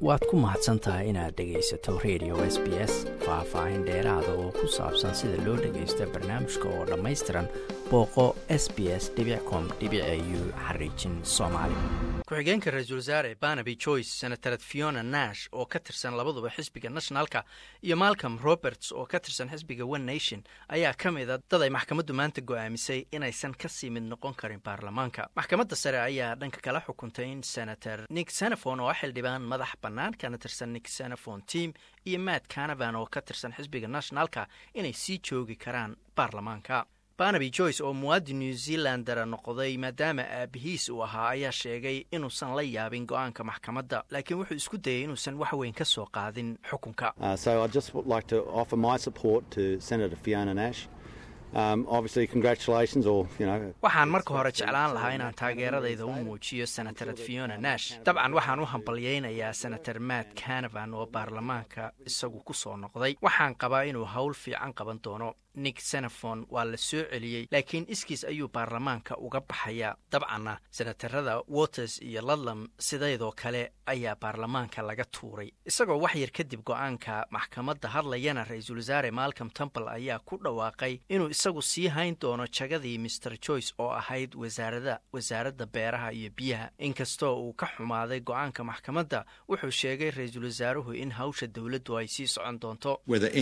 waad ku mahadsan tahay inaad dhegaysato radio s b s faah-faahin dheeraada oo ku saabsan sida loo dhagaysto barnaamijka oo dhammaystiran booqo s b s com u xariijin soomaali ku-xigeenka ra-iisul wasaare barnaby joyce senatarad fiona nash oo ka tirsan labaduba xisbiga nationalka iyo malcolm roberts oo ka tirsan xisbiga one nation ayaa ka mid a dad ay maxkamaddu maanta go'aamisay inaysan kasii mid noqon karin baarlamaanka maxkamadda sare ayaa dhanka kala xukuntay in senator nick senefon oo ah xildhibaan madax bannaan kana tirsan nick senefon team iyo matt canavan oo ka tirsan xisbiga nationalka inay sii joogi karaan baarlamaanka barnaby joyce oo muwaadin new zealandara noqday maadaama aabihiis uu ahaa ayaa sheegay inuusan la yaabin go-aanka maxkamadda laakiin wuxuu isku dayay inuusan wax weyn ka soo qaadin xukunka waxaan marka hore jeclaan lahaa inaan taageeradayda u muujiyo senatarad fiona nash dabcan waxaan u hambalyaynayaa senator matt canavan oo baarlamaanka isagu ku soo noqday waxaan qabaa inuu howl fiican qaban doono nick senefon waa la soo celiyey laakiin iskiis ayuu baarlamaanka uga baxayaa dabcanna senatarada waters iyo ludlam sidaydoo kale ayaa baarlamaanka laga tuuray isagoo wax yar kadib go-aanka maxkamadda hadlayana ra-iisul wasaare malcolm temple ayaa ku dhawaaqay inuu isagu sii hayn doono jagadii master joyce oo ahayd wasaarada wasaaradda beeraha iyo biyaha inkastoo uu ka xumaaday go-aanka maxkamadda wuxuu sheegay ra-iisul wasaaruhu in hawsha dowladdu ay sii socon doonto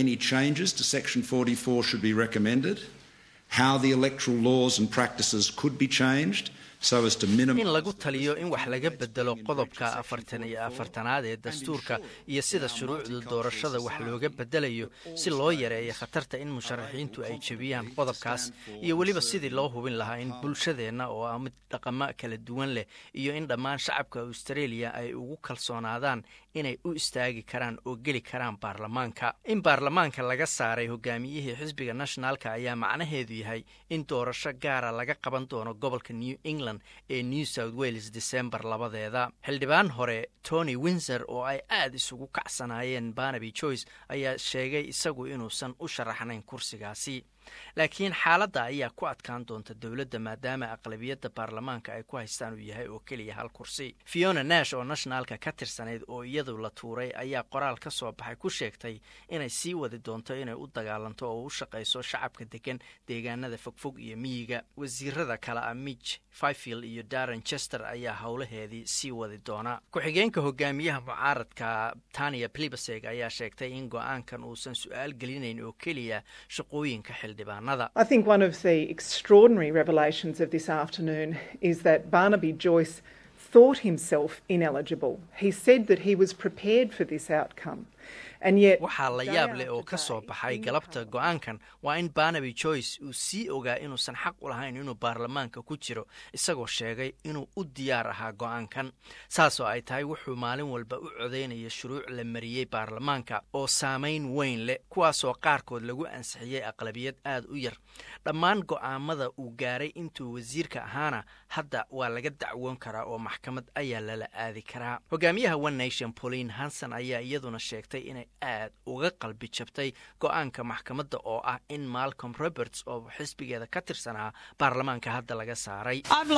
be recommended, how the electoral laws and practices could be changed so as to minimize in lagu taliyo in wax laga bedelo qodobka afartan iyo afartanaad ee dastuurka iyo sida shuruucda doorashada wax looga bedelayo si loo yareeyo khatarta in musharaxiintu ay jebiyaan qodobkaas iyo weliba sidii loo hubin lahaa in bulshadeenna oo ah mid dhaqamo kala duwan leh iyo in dhammaan shacabka australia ay ugu kalsoonaadaan inay u istaagi karaan oo geli karaan baarlamaanka in baarlamaanka laga saaray hogaamiyihii xisbiga nationalka ayaa macnaheedu yahay in doorasho gaara laga qaban doono gobolka new england ee new south wales december labadeeda xildhibaan hore tony windsor oo ay aad isugu kacsanaayeen barnaby joyce ayaa sheegay isagu inuusan u sharaxnayn kursigaasi laakiin xaaladda ayaa ku adkaan doonta dowladda maadaama aqlabiyadda baarlamaanka ay ku haystaan uu yahay oo keliya hal kursi fiona nash oo nationalka ka tirsanayd oo iyadu la tuuray ayaa qoraal ka soo baxay ku sheegtay inay sii wadi doonto inay u dagaalanto oo u shaqayso shacabka degan deegaanada fogfog iyo miyiga wasiirada kale a midg fifield iyo darren chester ayaa howlaheedii sii wadi doona ku-xigeenka hogaamiyaha mucaaradka tania plibaseg ayaa sheegtay in go-aankan uusan su-aal gelinayn oo keliya shaqooyinka I think one of the extraordinary revelations of this afternoon is that Barnaby Joyce thought himself ineligible. He said that he was prepared for this outcome. waxaa la yaab leh oo ka soo baxay galabta go-aankan waa in barnaby joyce uu sii ogaa inuusan xaq u lahayn inuu baarlamaanka ku jiro isagoo sheegay inuu u diyaar ahaa go-aankan saasoo ay tahay wuxuu maalin walba u codaynaya shuruuc la mariyey baarlamaanka oo saamayn weyn leh kuwaasoo qaarkood lagu ansixiyey aqlabiyad aad u yar dhammaan go'aamada uu gaaray intuu wasiirka ahaana hadda waa laga dacwoon karaa oo maxkamad ayaa lala aadi karaa hogaamiyaha one nation pauline hanson ayaa iyaduna sheegtay inay aad uga qalbi jabtay go-aanka maxkamadda oo ah in malcolm roberts oo xisbigeeda ka tirsanaa baarlamaanka hadda laga saaray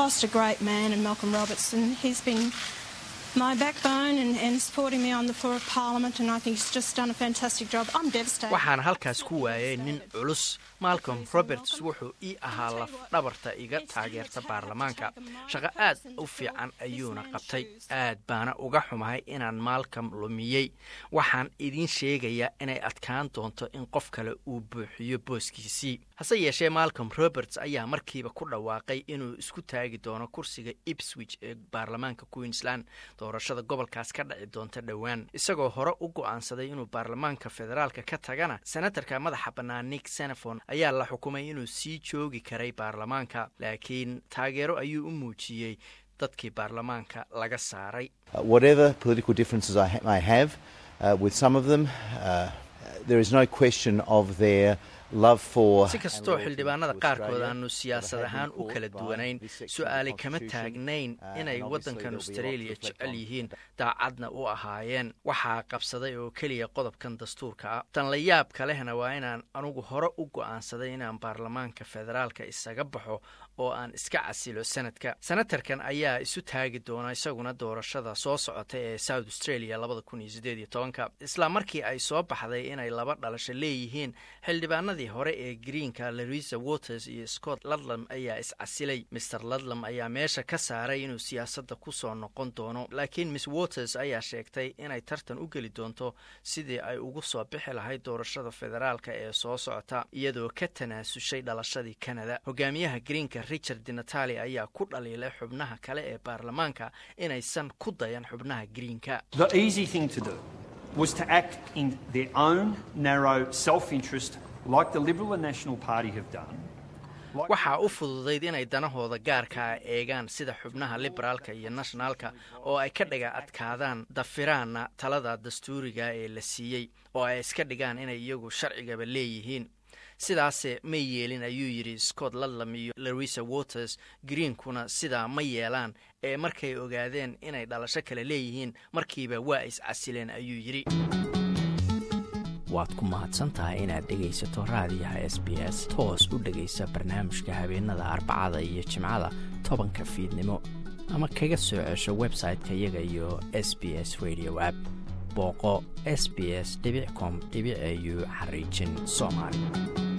waxaan halkaas ku waayay nin culus malcolm roberts wuxuu ii ahaa laf dhabarta iga taageerta baarlamaanka shaqo aad u fiican ayuuna qabtay aad baana uga xumahay inaan malcolm lumiyey waxaan idiin sheegayaa inay adkaan doonto in qof kale uu buuxiyo booskiisii hase yeeshee malcolm roberts ayaa markiiba ku dhawaaqay inuu isku taagi doono kursiga ipswich ee baarlamaanka queensland doorashada gobolkaas ka dhaci doonta dhowaan isagoo hore u go'aansaday inuu baarlamaanka federaalka ka tagana senatarka madaxa bannaan nick senefon ayaa la xukumay inuu sii joogi karay baarlamaanka laakiin taageero ayuu u muujiyey dadkii baarlamaanka laga saaray si kastoo xildhibaanada qaarkood aanu siyaasad ahaan u kala duwanayn su-aali kama taagnayn inay waddankan australia jecel yihiin daacadna u ahaayeen waxaa qabsaday oo keliya qodobkan dastuurka ah tan la yaabka lehna waa inaan anugu hore u go'aansaday inaan baarlamaanka federaalka isaga baxo oo aan iska casilo sanadka senatarkan ayaa isu taagi doona isaguna doorashada soo socota ee south australia labada kun iyo sideed iyo tobanka isla markii ay soo baxday inay laba dhalasho leeyihiin xildhibaanadii hore ee greenka larisa waters iyo scott ludlam ayaa iscasilay maer ludlam ayaa meesha ka saaray inuu siyaasadda kusoo noqon doono laakiin miss waters ayaa sheegtay inay tartan u geli doonto sidii ay ugu soo bixi lahayd doorashada federaalka ee soo socota iyadoo ka tanaasushay dhalashadii canada hogaamiyaha greenka richard dinatali ayaa ku dhaliilay xubnaha kale ee baarlamaanka inaysan ku dayan xubnaha greenka was to act in their own narrow self-interest like the Liberal and National Party have done. waxaa u fududayd inay danahooda gaarkaa eegaan sida xubnaha liberaalka iyo nationaalka oo ay ka dhiga adkaadaan dafiraanna talada dastuuriga ee la siiyey oo ay iska dhigaan inay iyagu sharcigaba leeyihiin sidaase ma yeelin ayuu yidhi scott ludlam iyo larisa waters greenkuna sidaa ma yeelaan ee markay ogaadeen inay dhalasho kale leeyihiin markiiba waa iscasileen ayuu yidhi waad ku mahadsantahay inaad dhegaysato raadiyaha s b s toos u dhegaysa barnaamijka habeenada arbacada iyo jimcada tobanka fiidnimo ama kaga soo cesho website-ka iyaga iyo s b s radio app booqo s b s com au xariijin soomaali